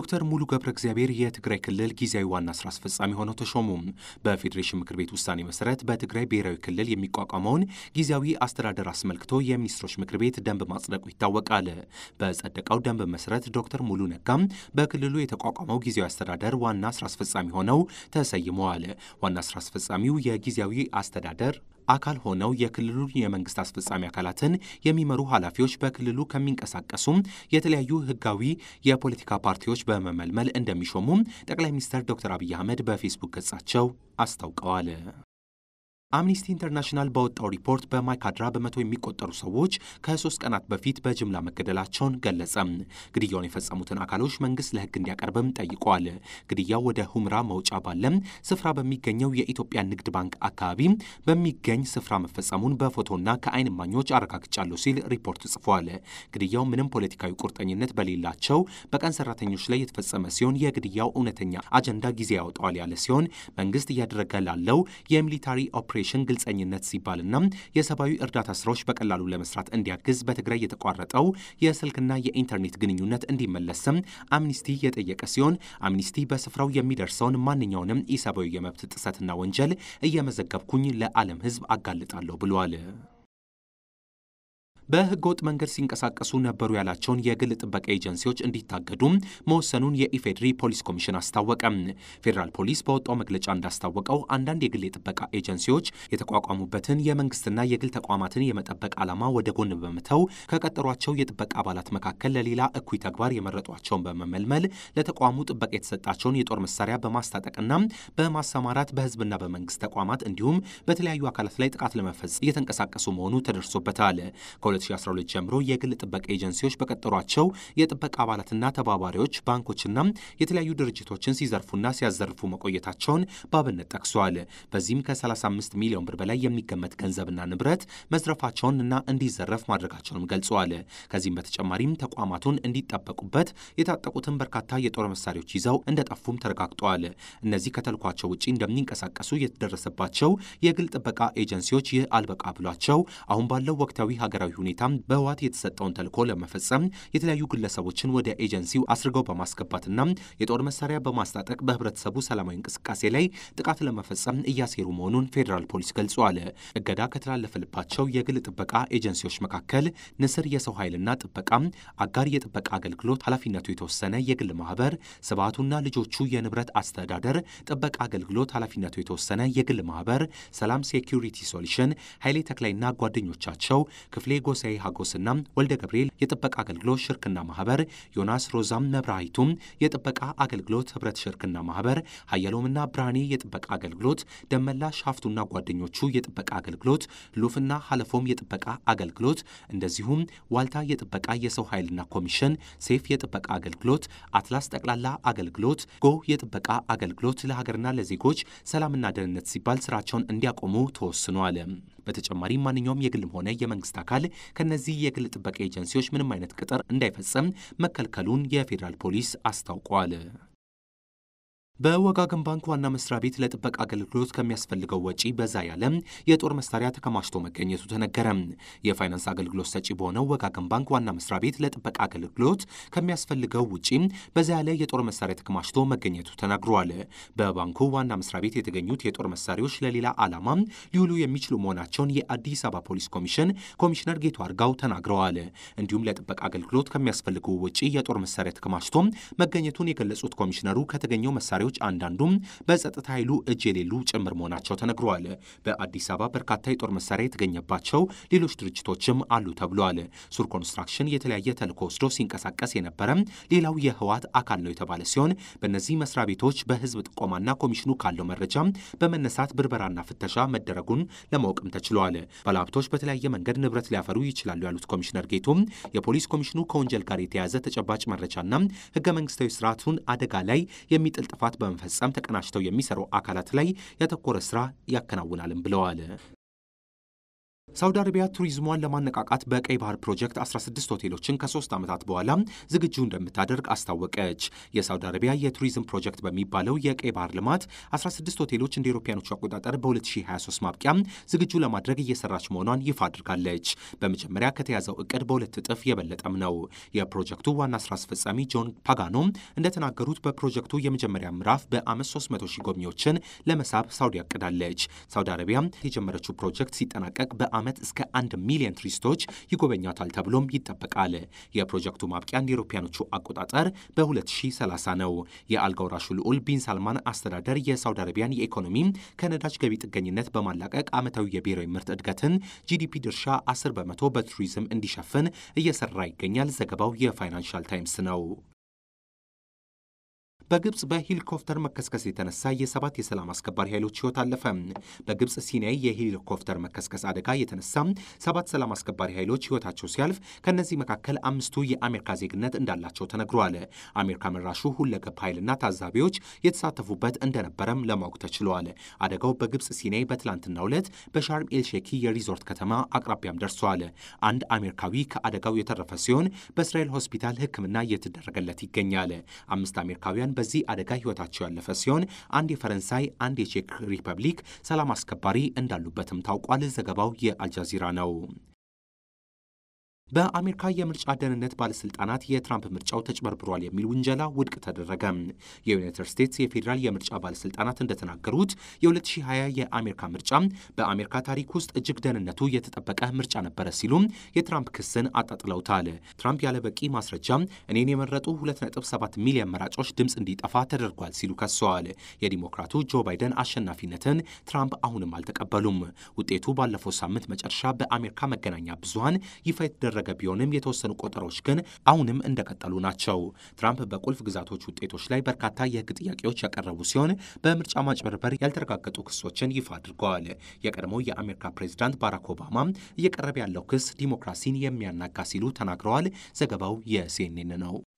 ዶክተር ሙሉ ገብረ እግዚአብሔር የትግራይ ክልል ጊዜያዊ ዋና ስራ አስፈጻሚ ሆነው ተሾሙ። በፌዴሬሽን ምክር ቤት ውሳኔ መሰረት በትግራይ ብሔራዊ ክልል የሚቋቋመውን ጊዜያዊ አስተዳደር አስመልክቶ የሚኒስትሮች ምክር ቤት ደንብ ማጽደቁ ይታወቃል። በጸደቀው ደንብ መሰረት ዶክተር ሙሉ ነጋም በክልሉ የተቋቋመው ጊዜያዊ አስተዳደር ዋና ስራ አስፈጻሚ ሆነው ተሰይመዋል። ዋና ስራ አስፈጻሚው የጊዜያዊ አስተዳደር አካል ሆነው የክልሉን የመንግስት አስፈጻሚ አካላትን የሚመሩ ኃላፊዎች በክልሉ ከሚንቀሳቀሱም የተለያዩ ህጋዊ የፖለቲካ ፓርቲዎች በመመልመል እንደሚሾሙም ጠቅላይ ሚኒስትር ዶክተር አብይ አህመድ በፌስቡክ ገጻቸው አስታውቀዋል። አምኒስቲ ኢንተርናሽናል ባወጣው ሪፖርት በማይካድራ በመቶ የሚቆጠሩ ሰዎች ከሶስት ቀናት በፊት በጅምላ መገደላቸውን ገለጸ። ግድያውን የፈጸሙትን አካሎች መንግስት ለህግ እንዲያቀርብም ጠይቋል። ግድያው ወደ ሁምራ መውጫ ባለም ስፍራ በሚገኘው የኢትዮጵያ ንግድ ባንክ አካባቢ በሚገኝ ስፍራ መፈጸሙን በፎቶና ከአይን እማኞች አረጋግጫለሁ ሲል ሪፖርት ጽፏል። ግድያው ምንም ፖለቲካዊ ቁርጠኝነት በሌላቸው በቀን ሰራተኞች ላይ የተፈጸመ ሲሆን የግድያው እውነተኛ አጀንዳ ጊዜ ያወጣዋል ያለ ሲሆን መንግስት እያደረገ ላለው የሚሊታሪ ኦፕሬሽን ግልጸኝነት ሲባልና የሰብአዊ እርዳታ ስራዎች በቀላሉ ለመስራት እንዲያግዝ በትግራይ የተቋረጠው የስልክና የኢንተርኔት ግንኙነት እንዲመለስም አምኒስቲ የጠየቀ ሲሆን አምኒስቲ በስፍራው የሚደርሰውን ማንኛውንም ኢሰብአዊ የመብት ጥሰትና ወንጀል እየመዘገብኩኝ ለዓለም ሕዝብ አጋልጣለሁ ብሏል። በህገ ወጥ መንገድ ሲንቀሳቀሱ ነበሩ ያላቸውን የግል ጥበቃ ኤጀንሲዎች እንዲታገዱ መወሰኑን የኢፌዴሪ ፖሊስ ኮሚሽን አስታወቀ። ፌዴራል ፖሊስ በወጣው መግለጫ እንዳስታወቀው አንዳንድ የግል የጥበቃ ኤጀንሲዎች የተቋቋሙበትን የመንግስትና የግል ተቋማትን የመጠበቅ ዓላማ ወደ ጎን በመተው ከቀጠሯቸው የጥበቃ አባላት መካከል ለሌላ እኩይ ተግባር የመረጧቸውን በመመልመል ለተቋሙ ጥበቃ የተሰጣቸውን የጦር መሳሪያ በማስታጠቅና በማሰማራት በህዝብና በመንግስት ተቋማት እንዲሁም በተለያዩ አካላት ላይ ጥቃት ለመፈጸም እየተንቀሳቀሱ መሆኑ ተደርሶበታል። 2012 ጀምሮ የግል ጥበቃ ኤጀንሲዎች በቀጠሯቸው የጥበቃ አባላትና ተባባሪዎች ባንኮችና የተለያዩ ድርጅቶችን ሲዘርፉና ሲያዘርፉ መቆየታቸውን በአብነት ጠቅሷል። በዚህም ከ35 ሚሊዮን ብር በላይ የሚገመት ገንዘብና ንብረት መዝረፋቸውንና እንዲዘረፍ ማድረጋቸውንም ገልጸዋል። ከዚህም በተጨማሪም ተቋማቱን እንዲጠበቁበት የታጠቁትን በርካታ የጦር መሳሪያዎች ይዘው እንደጠፉም ተረጋግጠዋል። እነዚህ ከተልኳቸው ውጭ እንደሚንቀሳቀሱ የተደረሰባቸው የግል ጥበቃ ኤጀንሲዎች ይህ አልበቃ ብሏቸው አሁን ባለው ወቅታዊ ሀገራዊ ሁኔታ በህወሓት የተሰጠውን ተልዕኮ ለመፈጸም የተለያዩ ግለሰቦችን ወደ ኤጀንሲው አስርገው በማስገባትና የጦር መሳሪያ በማስታጠቅ በህብረተሰቡ ሰላማዊ እንቅስቃሴ ላይ ጥቃት ለመፈጸም እያሴሩ መሆኑን ፌዴራል ፖሊስ ገልጿል። እገዳ ከተላለፈልባቸው የግል ጥበቃ ኤጀንሲዎች መካከል ንስር የሰው ኃይልና ጥበቃ፣ አጋር የጥበቃ አገልግሎት ኃላፊነቱ የተወሰነ የግል ማህበር፣ ስብዓቱና ልጆቹ የንብረት አስተዳደር ጥበቃ አገልግሎት ኃላፊነቱ የተወሰነ የግል ማህበር፣ ሰላም ሴኪሪቲ ሶሉሽን፣ ኃይሌ ተክላይና ጓደኞቻቸው፣ ክፍሌ ጎሳዬ ሀጎስና ወልደ ገብርኤል የጥበቃ አገልግሎት ሽርክና ማህበር፣ ዮናስ ሮዛም መብራሂቱም የጥበቃ አገልግሎት ህብረት ሽርክና ማህበር፣ ሀያሎምና ብርሃኔ የጥበቃ አገልግሎት፣ ደመላሽ ሀፍቱና ጓደኞቹ የጥበቃ አገልግሎት፣ ሉፍና ሀለፎም የጥበቃ አገልግሎት፣ እንደዚሁም ዋልታ የጥበቃ የሰው ኃይልና ኮሚሽን፣ ሴፍ የጥበቃ አገልግሎት፣ አትላስ ጠቅላላ አገልግሎት፣ ጎ የጥበቃ አገልግሎት ለሀገርና ለዜጎች ሰላምና ደህንነት ሲባል ስራቸውን እንዲያቆሙ ተወስኗል። በተጨማሪም ማንኛውም የግልም ሆነ የመንግስት አካል ከነዚህ የግል ጥበቃ ኤጀንሲዎች ምንም አይነት ቅጥር እንዳይፈጸም መከልከሉን የፌዴራል ፖሊስ አስታውቋል። በወጋገን ባንክ ዋና መስሪያ ቤት ለጥበቃ አገልግሎት ከሚያስፈልገው ወጪ በዛ ያለ የጦር መሳሪያ ተከማችቶ መገኘቱ ተነገረ። የፋይናንስ አገልግሎት ሰጪ በሆነው ወጋገን ባንክ ዋና መስሪያ ቤት ለጥበቃ አገልግሎት ከሚያስፈልገው ውጪ በዛ ያለ የጦር መሳሪያ ተከማችቶ መገኘቱ ተናግሯል። በባንኩ ዋና መስሪያ ቤት የተገኙት የጦር መሳሪያዎች ለሌላ ዓላማ ሊውሉ የሚችሉ መሆናቸውን የአዲስ አበባ ፖሊስ ኮሚሽን ኮሚሽነር ጌቱ አርጋው ተናግረዋል። እንዲሁም ለጥበቃ አገልግሎት ከሚያስፈልገው ውጪ የጦር መሳሪያ ተከማችቶ መገኘቱን የገለጹት ኮሚሽነሩ ከተገኘው መሳሪያዎች አንዳንዱም በጸጥታ ኃይሉ እጅ የሌሉ ጭምር መሆናቸው ተነግረዋል። በአዲስ አበባ በርካታ የጦር መሳሪያ የተገኘባቸው ሌሎች ድርጅቶችም አሉ ተብሏል። ሱር ኮንስትራክሽን የተለያየ ተልዕኮ ወስዶ ሲንቀሳቀስ የነበረ ሌላው የህወሓት አካል ነው የተባለ ሲሆን በእነዚህ መስሪያ ቤቶች በህዝብ ጥቆማና ኮሚሽኑ ካለው መረጃ በመነሳት ብርበራና ፍተሻ መደረጉን ለማወቅም ተችሏል። ባለሀብቶች በተለያየ መንገድ ንብረት ሊያፈሩ ይችላሉ ያሉት ኮሚሽነር ጌቱም የፖሊስ ኮሚሽኑ ከወንጀል ጋር የተያያዘ ተጨባጭ መረጃና ህገ መንግስታዊ ስርዓቱን አደጋ ላይ የሚጥል ጥፋት በመፈጸም ተቀናጅተው የሚሰሩ አካላት ላይ ያተኮረ ስራ ያከናውናልም ብለዋል። ሳውዲ አረቢያ ቱሪዝሟን ለማነቃቃት በቀይ ባህር ፕሮጀክት 16 ሆቴሎችን ከሶስት ዓመታት በኋላ ዝግጁ እንደምታደርግ አስታወቀች። የሳውዲ አረቢያ የቱሪዝም ፕሮጀክት በሚባለው የቀይ ባህር ልማት 16 ሆቴሎች እንደ አውሮፓውያኖቹ አቆጣጠር በ2023 ማብቂያ ዝግጁ ለማድረግ እየሰራች መሆኗን ይፋ አድርጋለች። በመጀመሪያ ከተያዘው እቅድ በሁለት እጥፍ የበለጠም ነው። የፕሮጀክቱ ዋና ስራ አስፈጻሚ ጆን ፓጋኖ እንደተናገሩት በፕሮጀክቱ የመጀመሪያ ምዕራፍ በዓመት 300 ሺህ ጎብኚዎችን ለመሳብ ሳውዲ ያቅዳለች። ሳውዲ አረቢያ የጀመረችው ፕሮጀክት ሲጠናቀቅ በ ዓመት እስከ አንድ ሚሊዮን ቱሪስቶች ይጎበኛታል ተብሎም ይጠበቃል። የፕሮጀክቱ ማብቂያ እንደ አውሮፓውያኖቹ አቆጣጠር በ2030 ነው። የአልጋ ወራሹ ልዑል ቢን ሳልማን አስተዳደር የሳውዲ አረቢያን የኢኮኖሚ ከነዳጅ ገቢ ጥገኝነት በማላቀቅ ዓመታዊ የብሔራዊ ምርት እድገትን ጂዲፒ ድርሻ 10 በመቶ በቱሪዝም እንዲሸፍን እየሰራ ይገኛል። ዘገባው የፋይናንሻል ታይምስ ነው። በግብፅ በሄሊኮፕተር መከስከስ የተነሳ የሰባት የሰላም አስከባሪ ኃይሎች ሕይወት አለፈ። በግብፅ ሲናይ የሄሊኮፕተር መከስከስ አደጋ የተነሳ ሰባት ሰላም አስከባሪ ኃይሎች ሕይወታቸው ሲያልፍ ከእነዚህ መካከል አምስቱ የአሜሪካ ዜግነት እንዳላቸው ተነግሯል። አሜሪካ መራሹ ሁለገብ ኃይልና ታዛቢዎች የተሳተፉበት እንደነበረም ለማወቅ ተችሏል። አደጋው በግብፅ ሲናይ በትላንትናው ዕለት በሻርም ኤልሼኪ የሪዞርት ከተማ አቅራቢያም ደርሷል። አንድ አሜሪካዊ ከአደጋው የተረፈ ሲሆን በእስራኤል ሆስፒታል ሕክምና እየተደረገለት ይገኛል። አምስት አሜሪካውያን በዚህ አደጋ ህይወታቸው ያለፈ ሲሆን አንድ የፈረንሳይ፣ አንድ የቼክ ሪፐብሊክ ሰላም አስከባሪ እንዳሉበትም ታውቋል። ዘገባው የአልጃዚራ ነው። በአሜሪካ የምርጫ ደህንነት ባለስልጣናት የትራምፕ ምርጫው ተጭበርብሯል የሚል ውንጀላ ውድቅ ተደረገ። የዩናይትድ ስቴትስ የፌዴራል የምርጫ ባለስልጣናት እንደተናገሩት የ2020 የአሜሪካ ምርጫ በአሜሪካ ታሪክ ውስጥ እጅግ ደህንነቱ የተጠበቀ ምርጫ ነበረ ሲሉም የትራምፕ ክስን አጣጥለውታል። ትራምፕ ያለ በቂ ማስረጃ እኔን የመረጡ 2.7 ሚሊዮን መራጮች ድምፅ እንዲጠፋ ተደርጓል ሲሉ ከሰዋል። የዲሞክራቱ ጆ ባይደን አሸናፊነትን ትራምፕ አሁንም አልተቀበሉም። ውጤቱ ባለፈው ሳምንት መጨረሻ በአሜሪካ መገናኛ ብዙሃን ይፋ የተደረገ ቢሆንም የተወሰኑ ቆጠሮች ግን አሁንም እንደቀጠሉ ናቸው። ትራምፕ በቁልፍ ግዛቶች ውጤቶች ላይ በርካታ የሕግ ጥያቄዎች ያቀረቡ ሲሆን በምርጫ ማጭበርበር ያልተረጋገጡ ክሶችን ይፋ አድርገዋል። የቀድሞው የአሜሪካ ፕሬዚዳንት ባራክ ኦባማ እየቀረበ ያለው ክስ ዲሞክራሲን የሚያናጋ ሲሉ ተናግረዋል። ዘገባው የሲኤንኤን ነው።